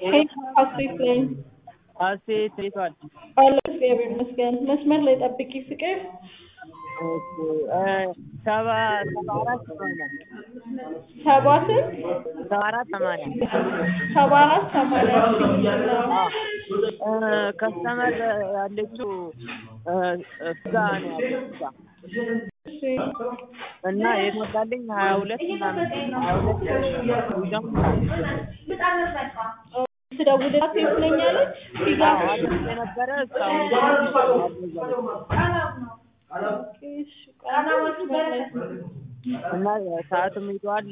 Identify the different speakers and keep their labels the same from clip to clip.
Speaker 1: ሄይ ሀሴት ነኝ።
Speaker 2: ሀሴት እንዴት ዋልሽ?
Speaker 1: አለሁ እግዚአብሔር ይመስገን። መስመር ላይ ጠብቂ ፍቅር።
Speaker 2: እሺ እ ሰባ ሰባ አራት ሰማንያ
Speaker 1: ሰባ ስንት?
Speaker 2: ሰባ አራት ሰማንያ
Speaker 1: ሰባ አራት ሰማንያ
Speaker 2: እ ከስተመር ያለችው እ እዛ ነው ያለችው እዛ
Speaker 1: እሺ
Speaker 2: እና የሞላልኝ ሀያ ሁለት ምናምን ሀያ ሁለት ደግሞ
Speaker 1: ስደውልላት የት ነኝ አለች? ፊጋ
Speaker 2: አዎ አዲስ የነበረ እስካሁን አልገዛም።
Speaker 1: እሺ ቆይ መስመር ላይ
Speaker 2: እና ሰዓትም ሄዷል።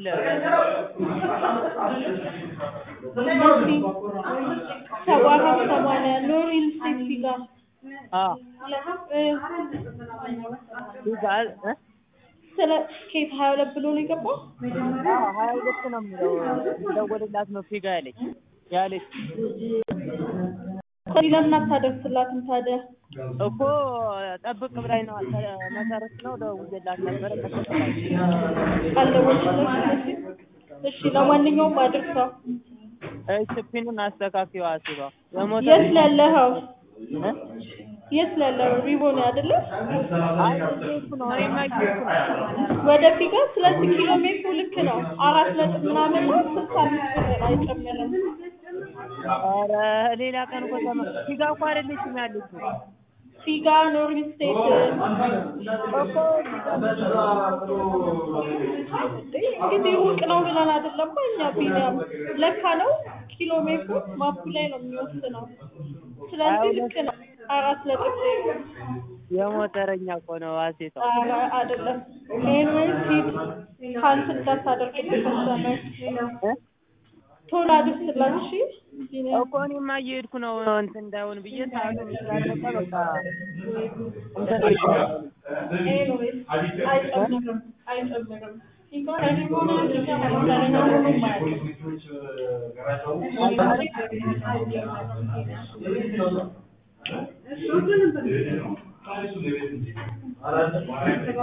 Speaker 1: መሲ ሰባ አራት ሰማንያ ኖ ሪል ስቴት ፊጋ
Speaker 2: አዎ
Speaker 1: እ
Speaker 2: ይዛል እ
Speaker 1: ስለ ኬት ሀያ ሁለት ብሎ ነው የገባው?
Speaker 2: አዎ ሀያ ሁለት ነው የሚለው ደወልላት ነው ፊጋ ያለች ያለች
Speaker 1: ከዚህ ለምን አታደርስላትም ታዲያ?
Speaker 2: እኮ ጠብቅ ብላኝ ነው መሰረት ነው ደውዬላት ነበረ ተቀበላች።
Speaker 1: አልደወልሽለትም? እሺ ለማንኛውም አድርሰው።
Speaker 2: እሺ ፒኑን አስተካክዪው አስባ የሞተ
Speaker 1: የት ላለኸው?
Speaker 2: እ
Speaker 1: የት ላለኸው? ሪቦን አይደለ?
Speaker 2: አይ እየሄድኩ ነው እኔማ እየሄድኩ ነው።
Speaker 1: ወደ ፊጋ ስለዚህ ኪሎ ሜትሩ ልክ ነው። አራት ነጥብ ምናምን ነው። ስልሳ አምስት ብር አይጨምርም።
Speaker 2: ኧረ ሌላ ቀን እኮ ተመ ፊጋ እኮ አይደለችም ያለችው
Speaker 1: ፊጋ ኖርዝ ስቴት
Speaker 2: እኮ
Speaker 1: እንግዲህ ሩቅ ነው ብለን አይደለም እኛ ቢኒያም ለካ ነው ኪሎ ሜትሩ ማፑ ላይ ነው የሚወስነው። ስለዚህ ልክ ነው። አራት ነጥብ ዜሮ
Speaker 2: የሞተረኛ እኮ ነው ሀሴቷ።
Speaker 1: ኧረ አይደለም። ኤንዌይስ ሂድ ካንስል እንዳታደርግብህ ከሰመር
Speaker 2: እ
Speaker 1: ቶሎ አድርስላት እሺ። ቢኒያም
Speaker 2: እኮ እኔማ እየሄድኩ ነው እንትን እንዳይሆን ብዬ ሰዓቱ ስላለቀ በቃ እንትን
Speaker 1: ኤንዌይስ አይጨምርም አይጨምርም። ፊጋ ሪቦን ፊጋ ሞተረኛ ምንም አያውቅም።